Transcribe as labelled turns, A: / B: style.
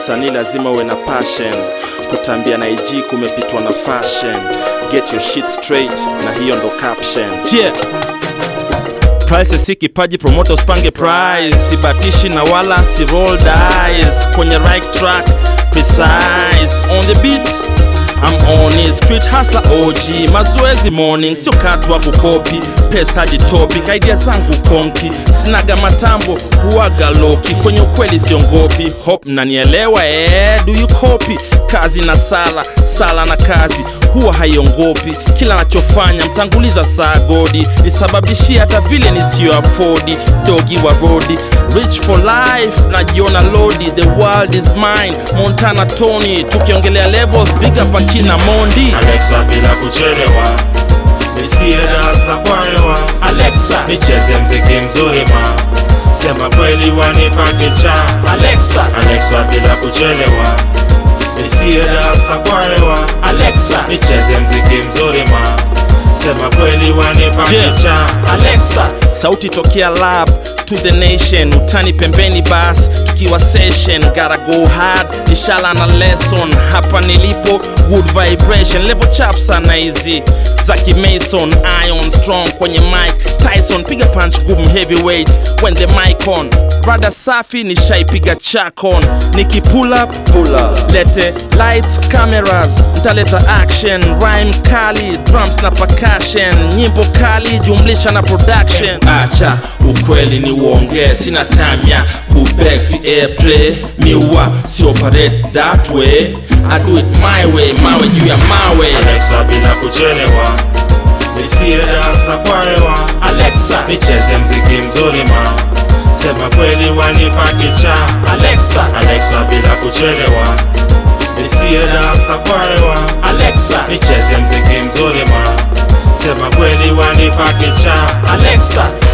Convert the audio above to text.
A: msanii lazima uwe na passion kutambia na ig kumepitwa na fashion get your shit straight na hiyo ndo caption yeah. Price si kipaji, promoter usipange price, sibatishi na wala si roll dice, kwenye right track precise on the beat I'm on it, street hustler OG, mazoezi morning, sio katwa kukopi, pesa jitopic, idea zangu konki, sinaga matambo, huaga loki, kwenye ukweli siongopi, hope nanielewa eh, do you copy? Kazi na sala, sala na kazi huwa haiongopi, kila nachofanya mtanguliza saa godi, nisababishia hata vile nisiyo afodi, dogi wa rodi, rich for life, najiona lodi, the world is mine, Montana Tony, tukiongelea levels, big up akina Mondi.
B: Alexa bila kuchelewa, nisikie dasla kwa hewa.
A: Alexa,
B: Nicheze mziki mzuri ma, sema kweli wanipake cha.
A: Alexa,
B: Alexa bila kuchelewa, nisikie dasla kwa hewa.
A: Alexa,
B: Nicheze mziki mzuri ma, sema kweli wanipake
A: Yeah.
B: cha.
A: Alexa, sauti tokea lab to the nation, utani pembeni bas tukiwa session, gotta go hard, inshallah na lesson. Hapa nilipo good vibration, level chap sana hizi za Mason, iron strong kwenye mic, Tyson piga punch gumu heavyweight when the mic on rada safi nishaipiga chakon niki pull up, pull up. lete lights cameras ntaleta action rhyme kali drums na percussion nyimbo kali jumlisha na production acha ukweli ni uongee sina time ya kubeg fi airplay miwa si operate that way I do it my way mawe juu ya mawe
B: Alexa bila kuchelewa, nisikie dasla kwa hewa.
A: Alexa,
B: Nicheze mziki mzuri ma, sema kweli wanipake cha.
A: Alexa,
B: Alexa bila kuchelewa, nisikie dasla kwa hewa.
A: Alexa,
B: Nicheze mziki mzuri ma, sema kweli wanipake cha.
A: Alexa